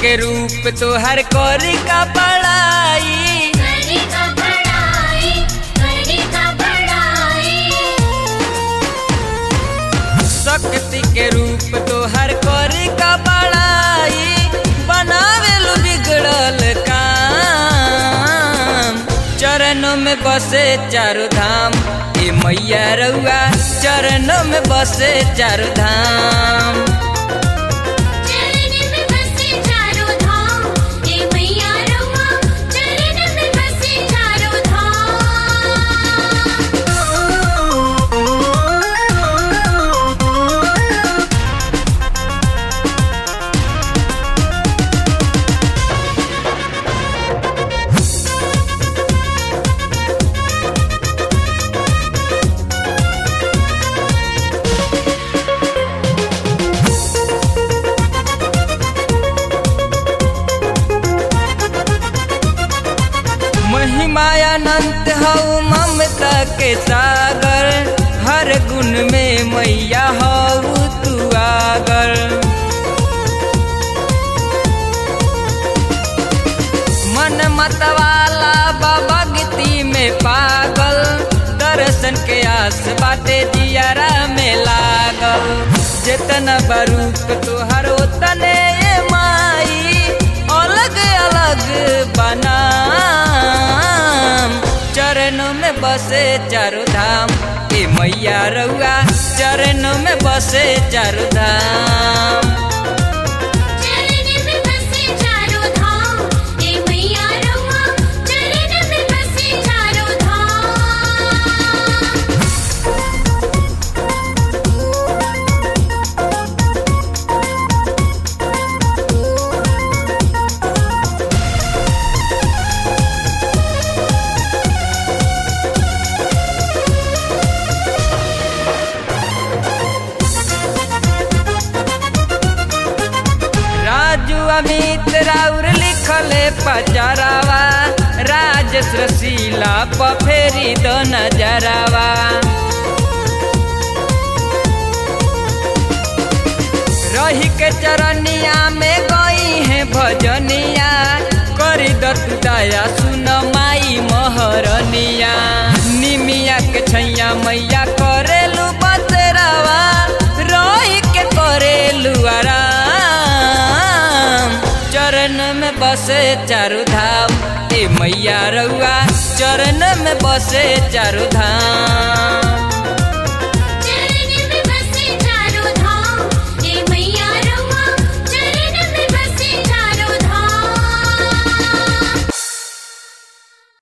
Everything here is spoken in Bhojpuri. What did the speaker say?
के रूप तोहर करी का बड़ाई करी का बड़ाई करी का बड़ाई शक्ति के रूप तोहर करी का बड़ाई बनावेलु बिगड़ल काम चरणों में बसे चारु धाम ए मैया रउआ चरणों में बसे चारु धाम चरण में बसे चारों धाम हे मैया रउआ चरण में बसे चारों धाम महिमायानंत हऊ ममता के सागर हर गुण में मैया हऊ तू आगर मन मतवाला बाबा में पागल दर्शन के आस बाटे जियारा में लागल जितना बरूप तोहर ओतने ये माई अलग अलग बना चरणों में बसे चारु धाम ए मैया रउआ चरणों में बसे चारु धाम चरण में बसे चारों धाम हे मैया रउआ चरण में बसे चारों धाम राजू अमित राउर लिखले पचरावा राजेश रसीला पफेरी दो नजरावा रही के चरनिया में गई है भजनिया करी दत दया सुन माई महरनिया निमिया के छैया मैया करेलू बतरावा रही के करेलू आराम चरण में बसे चारु धाम ए मैया रउआ चरण में बसे चारु धाम